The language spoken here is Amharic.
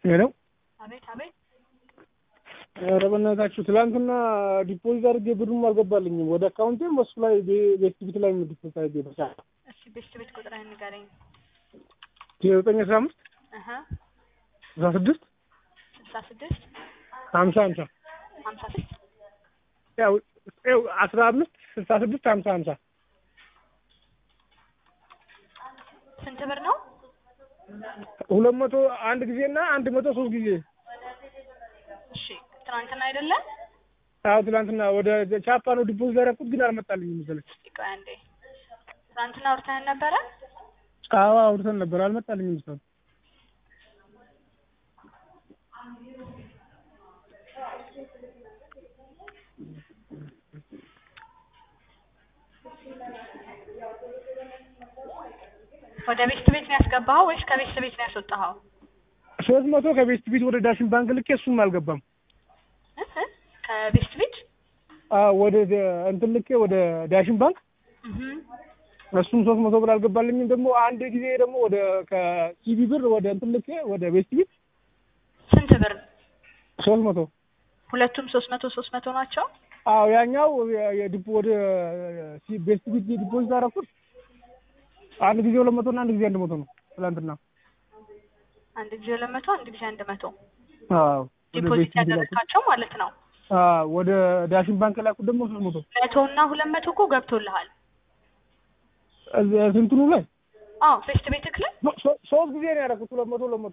ሄለው አቤት አቤት። ኧረ በእናታችሁ ትላንትና ዲፖዚት አድርጌ ብሩም አልገባልኝም ወደ አካውንቴም በሱ ላይ ቤት ቢት ላይ ዲፖዚት አድርጌ ብቻ እሺ ቤት ቤት ቁጥርህን ንገረኝ። ዘጠኝ አስራ አምስት እህ አስራ ስድስት ስልሳ ስድስት ሀምሳ ሀምሳ ሀምሳ ስድስት ያው ያው አስራ አምስት ስልሳ ስድስት ሀምሳ ሀምሳ ስንት ብር ነው? ሁለት መቶ አንድ ጊዜ እና አንድ መቶ ሶስት ጊዜ እሺ ትናንትና አይደለም? አዎ ትላንትና ወደ ቻፓ ነው ዲፖዚት ያደረኩት ግን አልመጣልኝም መሰለኝ እስኪ ቆይ አንዴ። ትናንትና አውርተህን ነበረ? አዎ አውርተን ነበር አልመጣልኝም እስካሁን ወደ ቤት ቤት ነው ያስገባኸው ወይስ ከቤት ቤት ነው ያስወጣኸው? ሶስት መቶ ከቤስት ቢት ወደ ዳሽን ባንክ ልኬ እሱም አልገባም እህ እህ ከቤት ቤት አዎ ወደ እንትን ልኬ ወደ ዳሽን ባንክ እህ እሱም ሶስት መቶ ብር አልገባልኝም። ደግሞ አንድ ጊዜ ደግሞ ወደ ከሲቢ ብር ወደ እንትን ልኬ ወደ ቤስት ቢት ስንት ብር? ሶስት መቶ ሁለቱም ሶስት መቶ ሶስት መቶ ናቸው? አዎ ያኛው የዲፖ ወደ ሲ- ቤስት ቢት ዲፖዚት አደረኩት አንድ ጊዜ ሁለት መቶ እና አንድ ጊዜ አንድ መቶ ነው ትላንትና። አንድ ጊዜ ሁለት መቶ አንድ ጊዜ አንድ መቶ አዎ ወደ ዲፖዚት ቤስት ቢት ላኩት። ያደረግካቸው ማለት ነው። አዎ ወደ ዳሽን ባንክ ላኩት ደግሞ ሶስት መቶ መቶ እና ሁለት መቶ እኮ ገብቶልሃል። እዚህ ስንትኑ ላይ አዎ ቤት ቤትክ ላይ ሶ- ሶስት ጊዜ ነው ያደረኩት ሁለት መቶ ሁለት መቶ